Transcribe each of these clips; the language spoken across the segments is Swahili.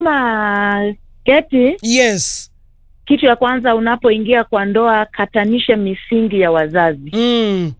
Kama keti, yes kitu ya kwanza unapoingia kwa ndoa, katanishe misingi ya wazazi, mm.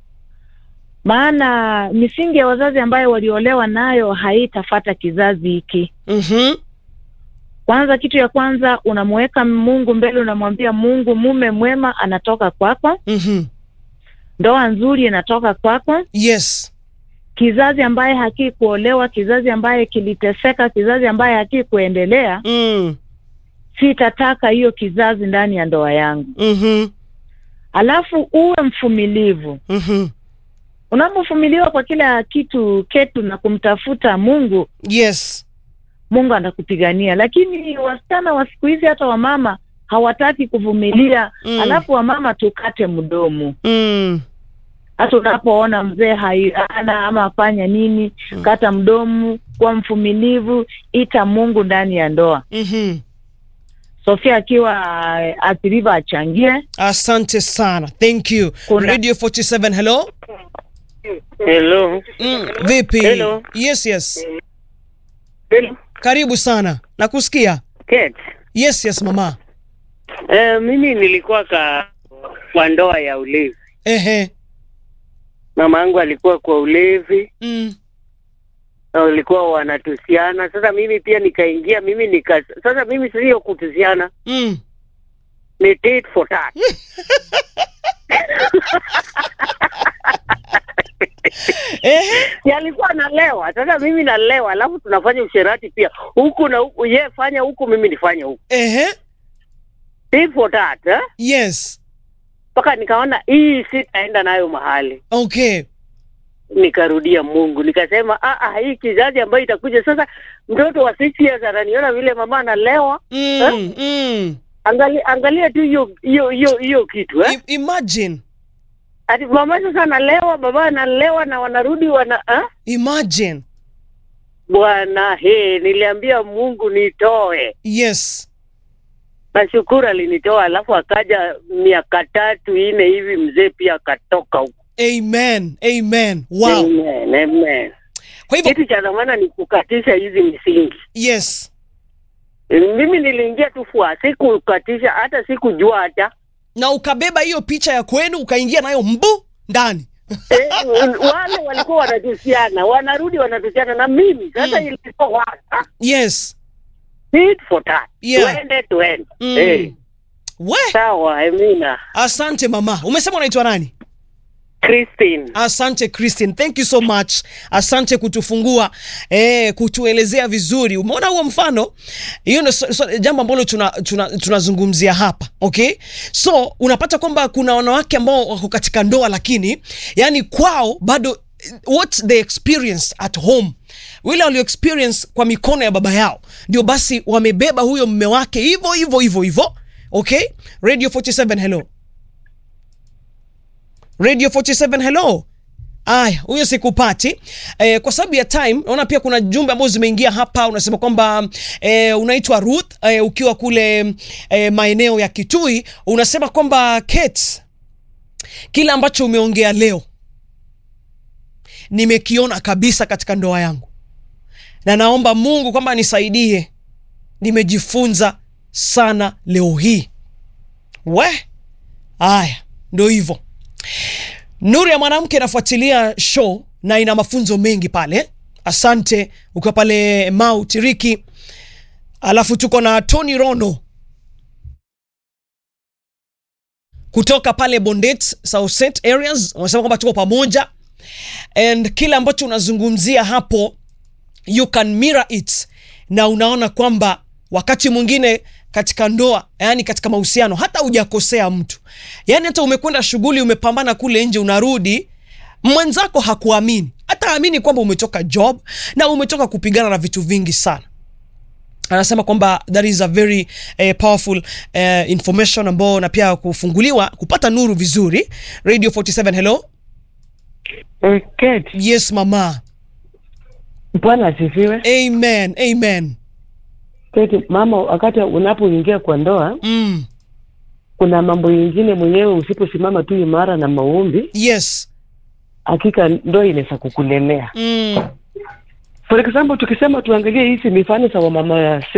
maana misingi ya wazazi ambayo waliolewa nayo haitafata kizazi hiki. mm-hmm. Kwanza, kitu ya kwanza unamuweka Mungu mbele, unamwambia Mungu, mume mwema anatoka kwako, Mm-hmm. ndoa nzuri inatoka kwako, yes kizazi ambaye hakii kuolewa, kizazi ambaye kiliteseka, kizazi ambaye hakii kuendelea, mm. sitataka hiyo kizazi ndani ya ndoa yangu. mm-hmm. Alafu uwe mvumilivu. Mm-hmm. Unapovumiliwa kwa kila kitu ketu na kumtafuta Mungu, yes Mungu anakupigania. Lakini wasichana wa siku hizi, hata wamama hawataki kuvumilia. Mm. Alafu wamama tukate mdomo. mm. Hata unapoona mzee hana ama afanya nini, Mm. kata mdomo, kuwa mvumilivu, ita Mungu ndani ya ndoa. mm-hmm. Sofia akiwa uh, athiriva achangie. asante sana thank you Kuna- radio 47 hello Hello. mm. vipi Hello. yes yes Hello. karibu sana nakusikia Kate. yes yes mama Eh, mimi nilikuwa ka kwa ndoa ya ulevi. ehe Mama yangu alikuwa kwa ulevi mm. na walikuwa wanatusiana. Sasa mimi pia nikaingia, mimi nika sasa mimi sio kutusiana, Mm. ni tit for tat. ehe Si alikuwa analewa, sasa mimi nalewa, alafu tunafanya usherati pia huku na huku, ye fanya huku, mimi nifanye huku, ehe tit for tat eh? yes Mpaka nikaona hii sitaenda nayo mahali okay nikarudia Mungu, nikasema ah, ah, hii kizazi ambayo itakuja sasa, mtoto wa six years ananiona vile mama analewa. mm. Mm. Angalia, angalia tu hiyo hiyo hiyo hiyo kitu eh? I- imagine Ati mama sasa analewa, baba analewa na wanarudi wana ah? imagine Bwana he, niliambia Mungu nitoe, yes nashukuru alinitoa, alafu akaja miaka tatu ine hivi mzee pia akatoka huko. amen amen wow Amen, amen. kwa hivyo Kitu cha dhamana ni kukatisha hizi misingi. yes Mimi niliingia tu fua, sikukatisha hata sikujua hata na ukabeba hiyo picha ya kwenu ukaingia nayo mbu ndani eh, wale walikuwa wanatusiana, wanarudi wanatusiana na mimi sasa. Mm. Ilikuwa waka yes tit for tat, Yeah. tuende tuende. mm. Eh, we sawa. Amina asante mama umesema unaitwa nani Christine. asante christine thank you so much asante kutufungua eh, kutuelezea vizuri umeona huo mfano hiyo ndio so, so, jambo ambalo tunazungumzia tuna, tunazungumzia hapa okay so unapata kwamba kuna wanawake ambao wako katika ndoa lakini yani kwao bado what they experience at home wile walio experience kwa mikono ya baba yao ndio basi wamebeba huyo mme wake hivyo hivyo hivyo hivyo okay radio 47 hello radio 47 hello aya huyo sikupati eh, kwa sababu ya time naona pia kuna jumbe ambazo zimeingia hapa unasema kwamba eh, unaitwa ruth eh, ukiwa kule eh, maeneo ya kitui unasema kwamba kate kile ambacho umeongea leo nimekiona kabisa katika ndoa yangu na naomba mungu kwamba nisaidie nimejifunza sana leo hii we aya ndo hivyo nuru ya mwanamke inafuatilia show na ina mafunzo mengi pale asante ukiwa pale mau tiriki alafu tuko na tony rono kutoka pale bondet southset areas wanasema kwamba tuko pamoja and kile ambacho unazungumzia hapo you can mirror it na unaona kwamba wakati mwingine katika ndoa yani katika mahusiano hata hujakosea mtu yani hata umekwenda shughuli umepambana kule nje unarudi mwenzako hakuamini hata amini kwamba umetoka job na umetoka kupigana na vitu vingi sana anasema kwamba that is a very eh, powerful eh, information ambao na pia kufunguliwa kupata nuru vizuri radio 47 hello Eh, Kate, yes mama Bwana asifiwe. amen amen Kate, mama, wakati unapoingia kwa ndoa, mm. kuna mambo yingine mwenyewe usiposimama tu imara na maombi, yes hakika ndoa inaweza kukulemea. mm. For example, tukisema tuangalie hizi mifano za wamama